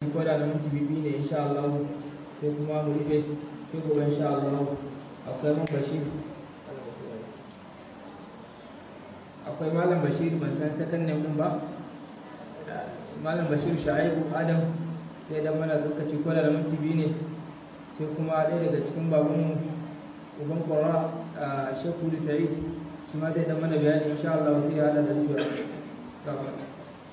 ko da na minti bibi ne insha Allah sai kuma mu rufe sai gobe insha Allah akwai man bashir akwai malam bashir ban san sakan ne mun ba malam bashir sha'ibu adam sai da mana lokaci ko da minti biyu ne sai kuma ɗaya daga cikin babanmu uban kwara a shekhu da sa'id shi ma zai da mana bayani insha Allah sai ya hada da zuwa salamu alaikum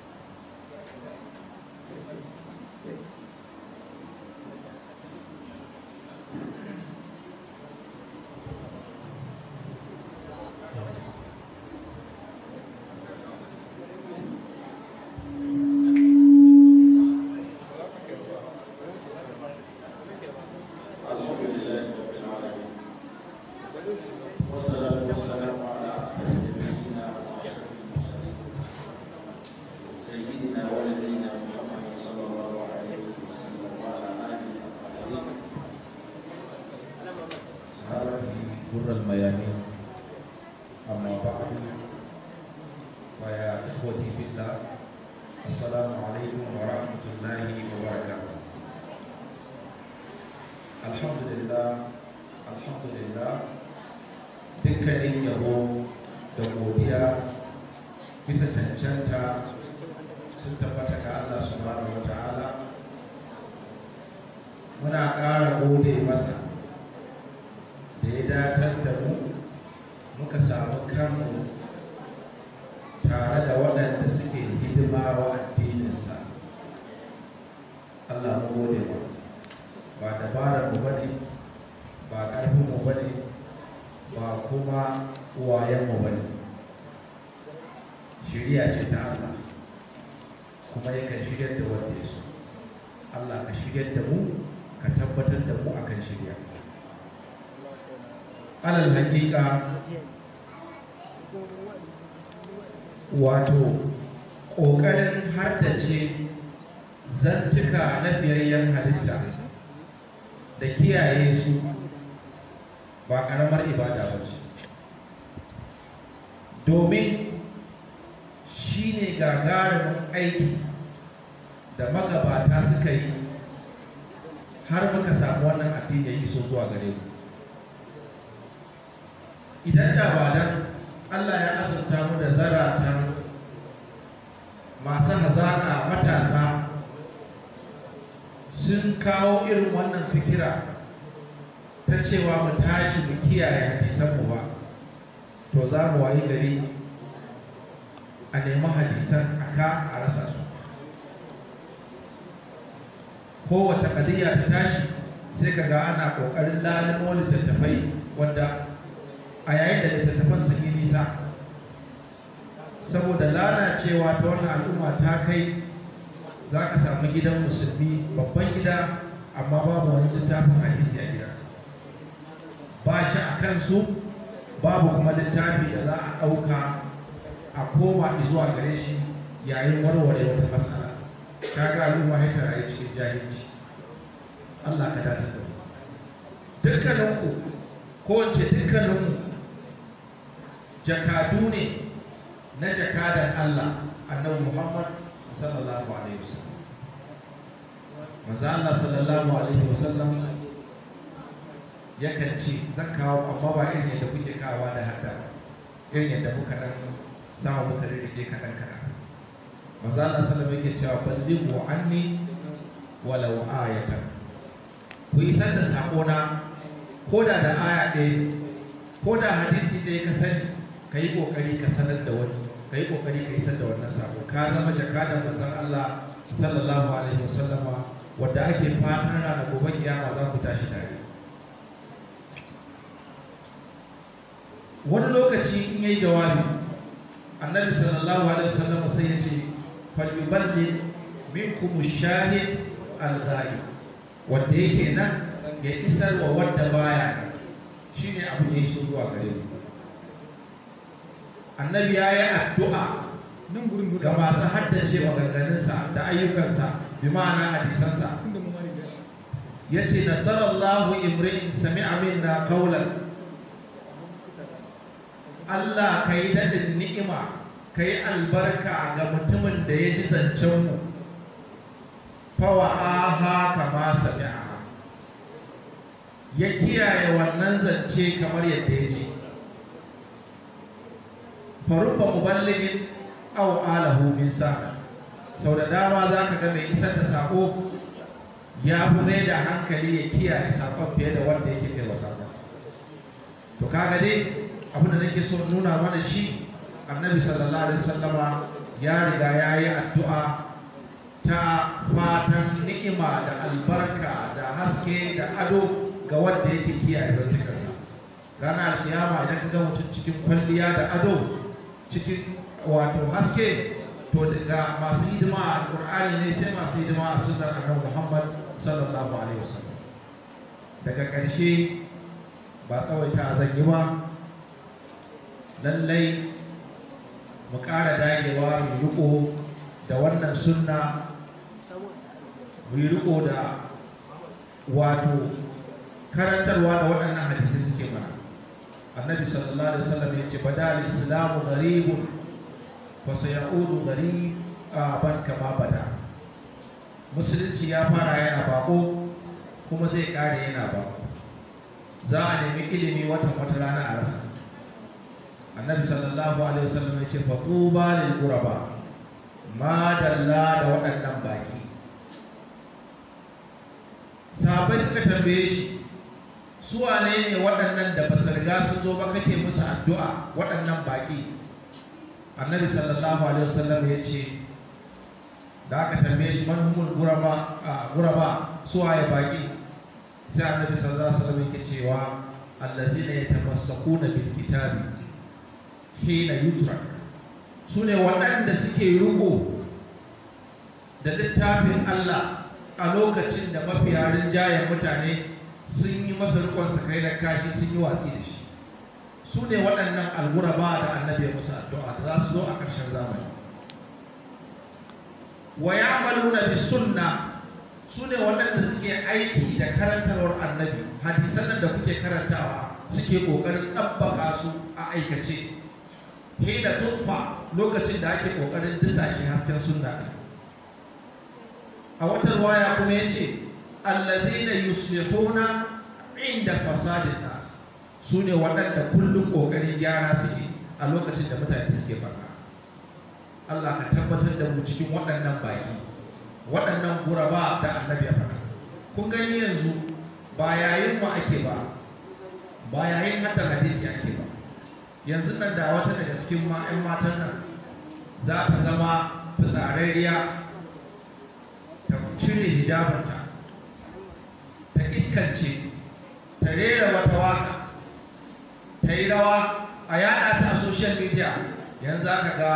بر الميامين أما بعد فيا إخوتي في الله السلام عليكم ورحمة الله وبركاته الحمد لله الحمد لله dukkanin yabo da godiya bisa cancanta sun tabbata ga Allah subhanahu wa ta'ala muna ƙara gode masa da ya datar da mu muka samu kanmu tare da waɗanda suke hidima wa addininsa Allah mu gode ba ba dabarar mu bane ba ƙarfin mu bane ba kuma uwayen mu bane shiriya ce ta Allah kuma yakan shigar da wanda ya so Allah ka shigar da mu ka tabbatar da mu akan shirya alal hakika wato ƙoƙarin haddace zantuka na biyayyen halitta da kiyaye su ba ƙaramar ibada ba ce domin shi ne gagarumin aiki da magabata suka yi har muka samu wannan addini ya iso zuwa gare mu idan da ba dan Allah ya azurta mu da zaratan masu hazaƙa matasa sun kawo irin wannan fikira ta cewa mu tashi mu kiyaye hadisanmu ba to za mu wayi gari a nemi hadisan aka a rasa su kowace ƙadiyya ta tashi sai ka ga ana ƙoƙarin lalimo littattafai wanda a yayin da littattafan sun yi nisa saboda lalacewa ta wannan al'umma ta kai za ka samu gidan musulmi babban gida amma babu wani littafin hadisi a gida ba shi a kansu babu kuma littafi da za a ɗauka a koma zuwa gare shi yayin warware wata matsala ta ga al'umma ya ta rayu cikin jahilci Allah ka dace da mu dukkaninku ko wace dukkaninku jakadu ne na jakadan Allah annabi Muhammad sallallahu alaihi wasallam manzo Allah sallallahu alaihi wasallam yakan ce zan kawo amma ba irin yadda kuke kawa da hadda irin yadda muka dan sama muka rike kadan kadan manzo Allah sallallahu alaihi yake cewa ballighu anni walau ayatan ku isar da sakona ko da da aya ɗaya ko da hadisi ɗaya ka sani ka yi ƙoƙari ka sanar da wani ka yi ƙoƙari ka isar da wannan sako ka zama jakadan manzon Allah sallallahu alaihi wasallama wadda ake fatan rana gobe kiyama za ku tashi tare wani lokaci in yayi jawabi annabi sallallahu alaihi wasallama sai ya ce falyuballi minkum shahid al-ghaib wanda yake nan ya isar wa wanda baya shine abu da ya iso zuwa gare mu annabi ya yi addu'a ga masu haddace maganganunsa da ayyukansa bi ma'ana hadisansa ya ce nadarallahu imri'in sami'a minna qawlan Allah ka yi daɗin ni'ima ka yi albarka ga mutumin da ya ji zancenmu fawa'aha kama sami'a ya kiyaye wannan zance kamar yadda ya ji farubba muballigin aw alahu min sa'a sau da dama za ka ga mai isar da sako ya fi mai da hankali ya kiyaye sakon fiye da wanda yake kai wa sakon to kaga dai abin da nake so nuna mana shi annabi sallallahu alaihi wasallama ya riga ya yi addu'a ta fatan ni'ima da albarka da haske da ado ga wanda yake kiyaye zantukansa ranar alkiyama idan ka ga mutum cikin kwalliya da ado cikin wato haske to daga masu hidima a alkur'ani ne sai masu hidima a sunnar annabi muhammad sallallahu alaihi wasallam daga ƙarshe ba tsawaita zan yi ba lallai mu ƙara dagewa mu riko da wannan sunna mu yi riko da wato karantarwa da waɗannan hadisai suke mana annabi sallallahu alaihi wasallam ya ce badal islamu gharibun fa sayaudu ghariban kama bada musulunci ya fara yana bako kuma zai kare yana bako za a nemi ilimi watan wata rana a rasa annabi sallallahu alaihi wasallam ya ce fa tuba lil quraba ma dalla da waɗannan baki sahabbai suka tambaye shi su wane ne waɗannan da ba su riga sun zo ba kake musu addu'a waɗannan baƙi annabi sallallahu alaihi wasallam ya ce da aka tambaye shi man humul guraba a guraba su waye baƙi sai annabi sallallahu alaihi wasallam yake cewa allazina yatamassakuna bil kitabi hina yutrak su ne waɗanda suke riko da littafin Allah a lokacin da mafiya rinjayen mutane sun yi masa rikon kai da kashi sun yi watsi da shi su ne waɗannan alguraba da annabi ya musu addu'a da za su zo a ƙarshen zamani wa ya'maluna bis sunna su ne waɗanda suke aiki da karantarwar annabi hadisan nan da kuke karantawa suke ƙoƙarin ɗabbaka su a aikace hina tutfa lokacin da ake ƙoƙarin disashe hasken sunna ɗin a wata ruwaya kuma ya ce alladhina yuslihuna inda fasadin nas su ne waɗanda kullum ƙoƙarin gyara suke a lokacin da mutane suke barna Allah ka tabbatar da mu cikin waɗannan baki waɗannan guraba da annabi ya faɗa kun gani yanzu ba yayin mu ake ba ba yayin haddar hadisi ake ba yanzu nan da wata daga cikin ma'an matan nan za ta zama fitsararriya ta cire hijabanta ta iskance ta rera wata waka ta yi rawa a yada ta a social media yanzu aka ga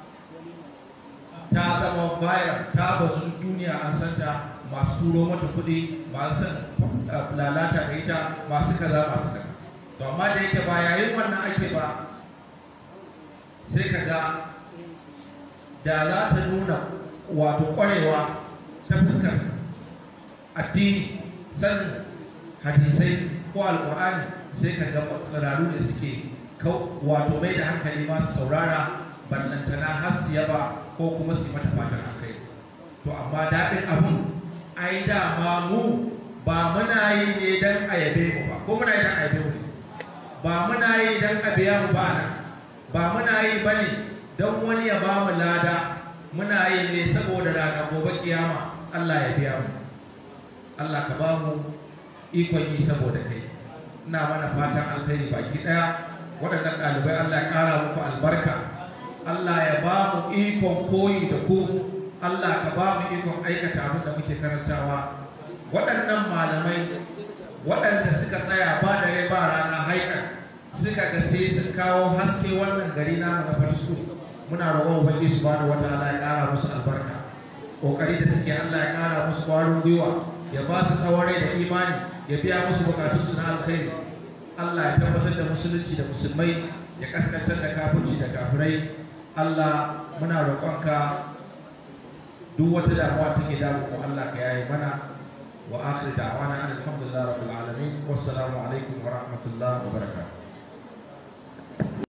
ta zama viral ta bazu duniya an santa masu turo mata kuɗi masu san lalata da ita masu kaza masu kaza to amma da yake ba yayin wannan ake ba sai ka ga da za ta nuna wato ƙwarewa ta fuskar addini sanin hadisai ko alƙur'ani sai ka ga tsiraru ne suke wato mai da hankali masu saurara ballantana har su yaba ko kuma su yi mata fatan alkai to amma daɗin abun ai dama mu ba muna yi ne don a yabe mu ba ko muna yi don a yabe mu ne ba muna yi don a biya mu ba nan ba muna yi ba ne don wani ya ba mu lada muna yi ne saboda rana gobe kiyama Allah ya biya mu Allah ka ba mu ikon yi saboda kai ina mana fatan alkhairi baki daya waɗannan ɗalibai Allah ya ƙara muku albarka Allah ya ba mu ikon koyi da ku Allah ka ba mu ikon aikata abin da muke karantawa waɗannan malamai waɗanda suka tsaya ba da rai ba rana haikar suka ga sai sun kawo haske wannan gari namu na Fatisku muna roƙon ubangi subhanahu wataala ya ƙara musu albarka kokari da suke Allah ya ƙara musu ƙwarin gwiwa ya ba su tsawon rai da imani ya biya musu bukatunsu na alkhairi Allah ya tabbatar da musulunci da musulmai ya kaskantar da kafirci da kafirai Allah muna roƙonka duk wata damuwa take damu ko Allah ka yaye mana wa akhir da'wana alhamdulillahi rabbil alamin wassalamu alaikum wa rahmatullahi wa barakatuh